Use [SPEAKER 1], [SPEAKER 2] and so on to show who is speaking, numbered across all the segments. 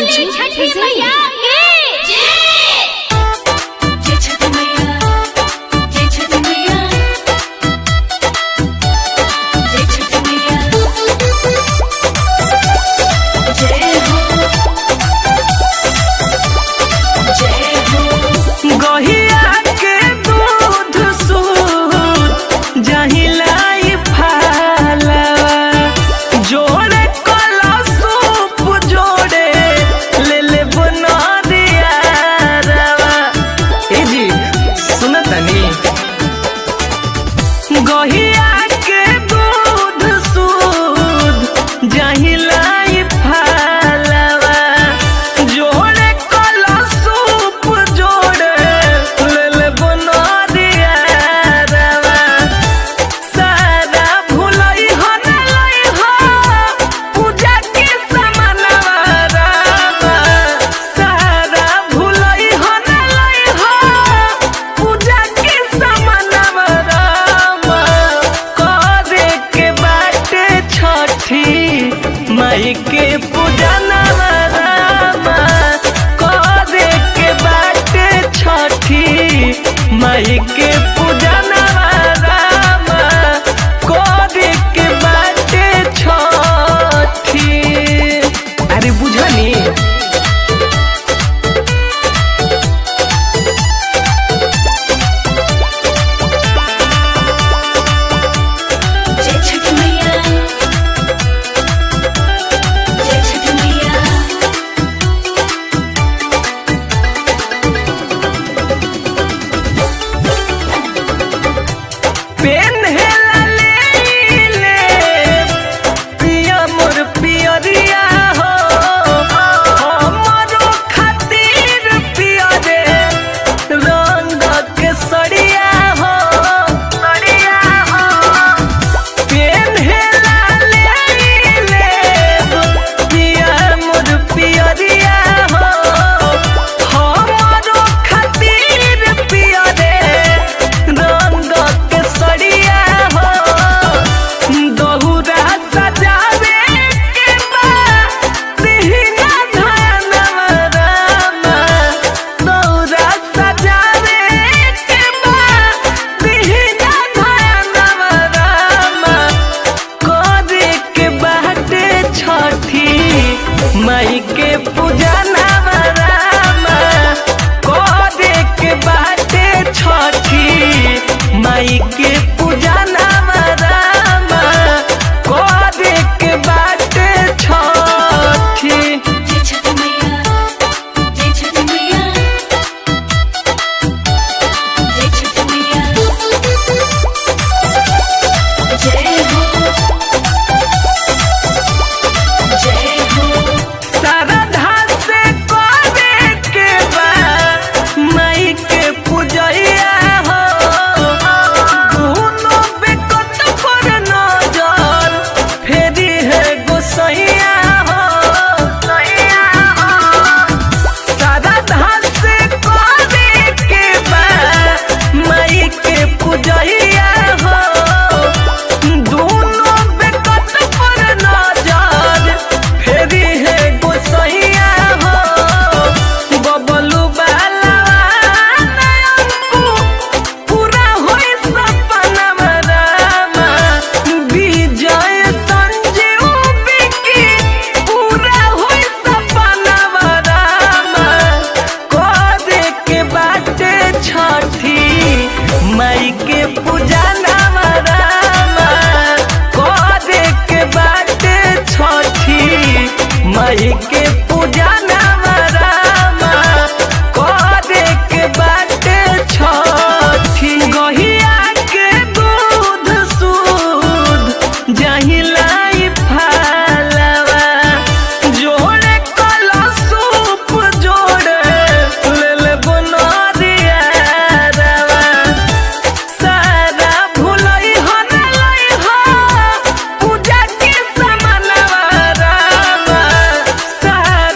[SPEAKER 1] बोली छठी मैया की
[SPEAKER 2] जय छठी मैया जय छठी मैया जय छठी मैया जय हो जय हो
[SPEAKER 3] गहिया के दूध सूद जहिलाई फालवा जोड़े कला सूप जोड़े ले ले बना दिया रवा ए जी सुन तनी गहिया के दूध सूद जहिलाई फालवा जोड़े कला सूप जोड़े ले ले बना दिया रवा सारा भुलई हो न लई हो पूजा के समानवा रामा सारा भुलई हो न लई हो पूजा के समानवा रामा करे के बाटे छठी माई के पूजा नवा रामा करे के बाटे छठी माई के पूजा नवा रामा करे के बाटे छठी अरे बुझनी
[SPEAKER 2] जय छठी मैया जय छठी मैया
[SPEAKER 3] पेन्हेला ले ले पिया मोर पियरिया हो हमरो खातिर पिया रे रंग के सड़िया हो सड़िया हो पेन्हेला ले ले पिया मोर पियरिया हो हमरो खातिर पिया रे रंग के सड़िया हो दहुरा सजावे के बा दिहिना धनवा रामा दहुरा सजावे के बा दिहिना धनवा रामा करे के बाटे छठी माई के पूजा नवा रामा करे के बाटे छठी माई के पूजा नवा रामा करे के बाटे छठी
[SPEAKER 2] जय छठी मैया जय छठी मैया जय छठी मैया जय हो जय हो
[SPEAKER 3] श्रद्धा से करे के बा माई के पूजैया हो दुनो बेकत पर नजर फेरी है गोसैया हो सैया हो श्रद्धा से करे के बा माई के पूजैया हो दुनो बेकत पर नजर फेरी है गोसैया हो बबलू बाला नयनकू पूरा होई सपना रामा विजय संजीव बिकी पूरा होई सपना रामा करे के बाटे छठी माई के पूजा नामा रामा करे के बाटे छठी माई के पूजा नामा रामा करे के बाटे छठी गहिया के दूध सूद जहिलाई फालवा जोड़े कला सूप जोड़े ले ले बना दिया रवा सारा भुलई हो न लई हो पूजा के समानवा रामा सारा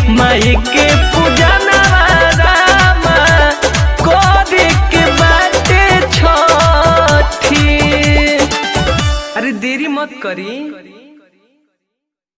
[SPEAKER 3] माई के पूजा नवारामा करे के बाटे छठी अरे देरी मत करी